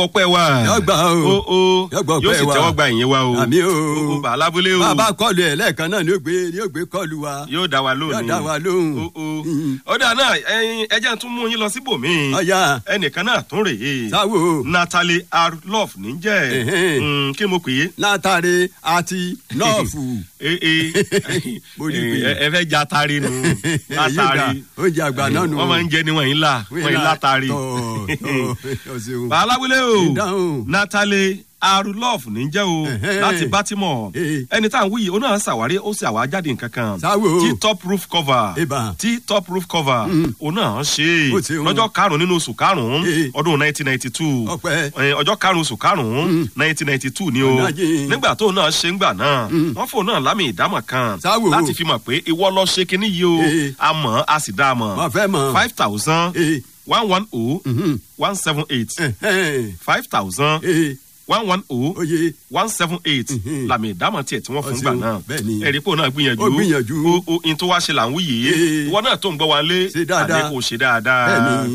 ọpẹ́ wa Yọgbà o. o o Yọgbà ọpẹ́ yóò sì wa. tẹ́wọ́ gba ìyẹn wa o Àmì o. o bá alábúlé o bàbá kọlu ẹ̀ lẹ́ẹ̀kan náà ni ó gbé ni ó gbé kọlu wa. yóò dá wa lóhùn Yóò dá wa lóhùn. o o Mm. ọ̀dà náà ẹyin ẹjẹ́ tún mú yín lọ síbòmíì ọ̀ya ẹnìkan náà tún rèé sáwò natalie r love níjẹ́ Ẹ̀hẹ́n. Mm, kí mo pè é látàrí àti nọ́ọ̀fù. ee ee Mo rí i pé- ẹ ẹ fẹ́ ja tari nu látàrí oúnjẹ àgbà náà nù. wọ́n máa ń jẹ ni wọ́n yín là wọ́n yín látàrí. tọ̀ tọ̀ ọ̀sẹ̀ bá alábúlé o Ìdáhùn. natalie arulov níjẹ́ o Ẹ̀hẹ́n. láti baltimore Ee. ẹni tá à ń wí yìí ó náà ṣàwárí ó sì àwá jáde nǹkan kan Sáwò. tí top roof cover Ìbà. tí top roof cover ó náà ṣe Ó ṣe o. lọ́jọ́ karùn-ún nínú oṣù karùn-ún Ee. ọdún nineteen ninety two Ọpẹ́. ọjọ́ karùn-ún oṣù karùn-ún nineteen ninety two ni o Ọ̀nà jìn. nígbà tó náà ṣe ń gbà náà wọ́n fò náà lámì ìdámọ̀ kan Sáwò. láti fi mọ̀ pé ìwọ lọ ṣe kinní yìí o Ee. a mọ̀ a sì dá a mọ̀ Mo fẹ́ mọ̀. five thousand Ee. one one oh Mhm. one seven eight Ẹ̀hẹ́n. five thousand Ee. one one oh Oye. one seven eight Mhm. làmì ìdámọ̀ tiẹ̀ tí wọ́n fún Ó gbà ṣeun, náà bẹ́ẹ̀ ni. ẹ̀rí pò náà gbìyànjú Ó gbìyànjú. o o in tó wá ṣe là ń wí yìí Ee. ìwọ náà tó ń gbọ́ wa lé Ṣe dáadáa. àdé kò ṣe dáadáa Bẹ́ẹ̀ ni.